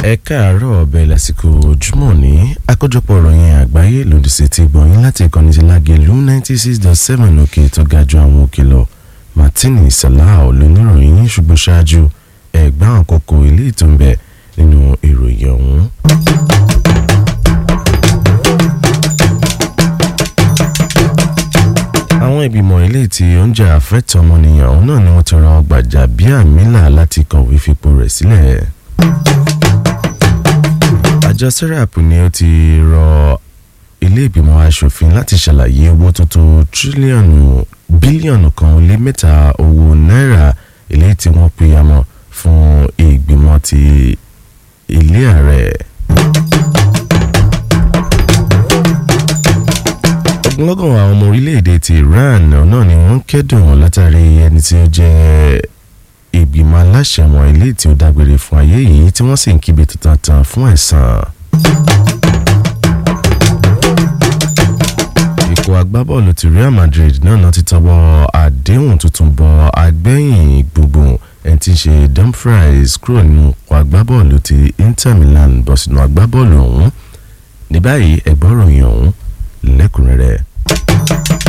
ẹ káàárọ̀ ọbẹ̀ lásìkò ojúmọ́ ní àkójọpọ̀ ìròyìn àgbáyé lòdì sí ti gbọ̀nyìn láti ìkànnì ti lágẹ̀lú ninety six dot seven òkè tó ga ju àwọn òkè lọ martini salah olóníròyìn ṣùgbọ́n ṣáájú ẹ̀gbọ́n àkókò ilé ìtúnbẹ̀ nínú ìròyìn ọ̀hún. àwọn ìgbìmọ̀ ilé tí oúnjẹ àfẹ́tọ̀ ọmọnìyàn ọ̀hún náà ni wọ́n ti rán Gbajabiamila láti kọ̀wé fipò rẹ̀ sílẹ̀. àjọ serap ni ó ti rọ ilé ìgbìmọ̀ asòfin láti ṣàlàyé owó tó tó tírílíọ̀nù bílíọ̀nù kan ó lé mẹ́ta owó náírà ilé tí wọ́n pèyàmọ̀ fún ìgbìmọ̀ ti ilé ààrẹ. ogunlọ́gọ̀ àwọn ọmọ orílẹ̀-èdè ti Iran náà ni wọ́n ń kẹ́dùn látàrí ẹni tí ó jẹ́ ìgbìmọ̀ aláṣẹ wọn ilé tí ó dágbére fún ayé yìí tí wọ́n sì ń kíbi tuntun tán fún ẹ̀san. ikọ̀ agbábọ́ọ̀lù ti Real Madrid náà náà ti tọwọ́ àdéhùn tuntun bọ agbẹ́yìn gbogbo ẹni tí ń ṣe Dumfries kúrò nínú ikọ̀ agbábọ́ọ̀lù ti Inter Milan bọ̀ sínú agbábọ́ọ̀lù ọ̀hún ní báyìí ẹ̀gbọ́n ròyìn ọ̀hún lẹ́kùnrẹ́rẹ́.